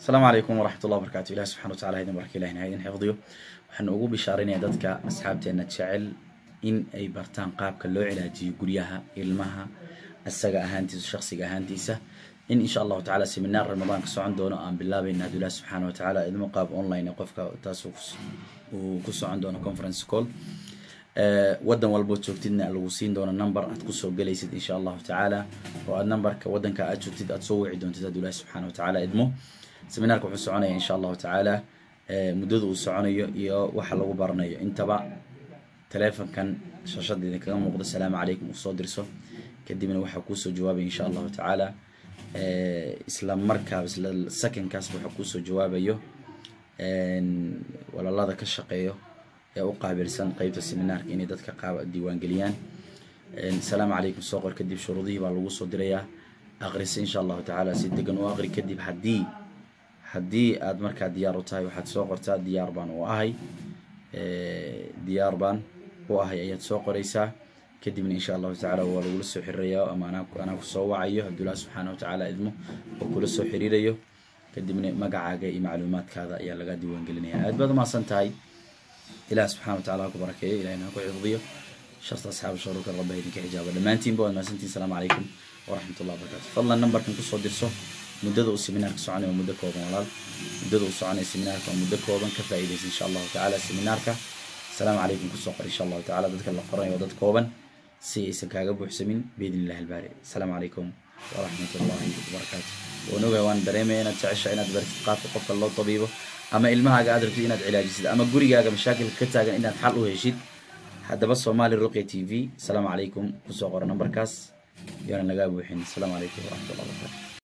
asalaamu calaykum waraxmat ullah barkatu ilahi subxana watacala idin barka ilahina ha idin xifdiyo waxaanu ugu bishaarinaya dadka asxaabteena jecel in ay bartaan qaabka loo cilaajiyo guryaha ilmaha isaga ahaantiisa shaksiga ahaantiisa in insha allahu tacala seminaar ramadaan ka socon doono aan bilaabayna hadduu ilahi subxaana watacaala idmo qaab online qofka taas uu ku socon doono conference call wadan walbood joogtidna lagu siin doono number aad kusoo gelaysid insha allahu tacaala oo aad numberka wadanka aad joogtid aad soo wici doontid hadduu ilahi subxana watacaala idmo seminaarka wuxuu soconaya insha allahu tacaala muddada uu soconayo iyo waxa lagu baranayo intaba teleefonkan shashada idinkaga muuqda salaamu calaykum uu soo dirso kadibna waxaa kuusoo jawaabaya insha allahu tacaala isla markaa isla secondkaasba waxaa kuusoo jawaabayo walaalada ka shaqeeyo ee u qaabilsan qeybta seminaarka inay dadka qaab diiwaangeliyaan asalaamu calaykum soo qor kadib shuruudihii baa lagu soo dirayaa aqrisa insha allahu tacaala si degan u aqri kadib haddii haddii aad markaa diyaar u tahay waxaad soo qortaa diyaar baan u ahay diyaar baan u ahay ayaad soo qoraysaa kadibna insha allahu tacaala waa lagula soo xiriirayaa ama anaa kusoo wacayo hadduu ilaah subxaana watacaala idmo oo kula soo xiriirayo kadibna magacaaga iyo macluumaadkaada ayaa laga diiwaangelinaya aad baad umahadsan tahay ilaah subxana watacala ha ku barakeeyo ilahina ha ku xifdiyo sharta asxaab sharuurka rabba idinka xijaaba dhammaantiinba waad mahadsantiin asalaamu calaykum waraxmat ullah barakatu fadlan numberkan kusoo dirso muddada uu seminaarka soconay waa muddo kooban walaal muddada uu soconaya seminaarka waa muddo kooban ka faa'iidaysa insha allahu tacaala seminaarka asalaamu calaykum kusoo qor insha allahu tacala dadka la qoranayo waa dad kooban si aysan kaaga buuxsamin biidn illahi albaari asalaamu calaykum waraxmat ullahi wabarakaatu waan ogahay waan dareemaya inaad jecesha inaad bartid qaabka qofka loo tabiibo ama ilmahaaga aad rabtid inaad cilaajisid ama gurigaaga mashaakilka ka taagan inaad xal u heshid haddaba somali ruqya t v asalaamu calaykum kusoo qora nambarkaas yoonan lagaa buuxin asalaamu calaykum waraxmat ullah wabarakatu